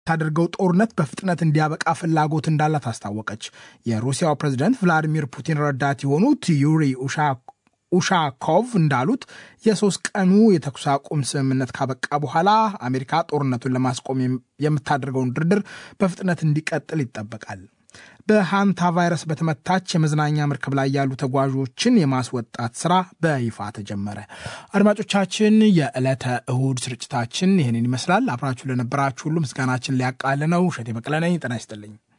የምታደርገው ጦርነት በፍጥነት እንዲያበቃ ፍላጎት እንዳላት አስታወቀች። የሩሲያው ፕሬዝደንት ቭላዲሚር ፑቲን ረዳት የሆኑት ዩሪ ኡሻኮቭ እንዳሉት የሶስት ቀኑ የተኩስ አቁም ስምምነት ካበቃ በኋላ አሜሪካ ጦርነቱን ለማስቆም የምታደርገውን ድርድር በፍጥነት እንዲቀጥል ይጠበቃል። በሃንታ ቫይረስ በተመታች የመዝናኛ መርከብ ላይ ያሉ ተጓዦችን የማስወጣት ስራ በይፋ ተጀመረ። አድማጮቻችን፣ የዕለተ እሁድ ስርጭታችን ይህንን ይመስላል። አብራችሁ ለነበራችሁ ሁሉ ምስጋናችን ሊያቃል ነው። እሸቴ በቀለ ነኝ። ጤና ይስጥልኝ።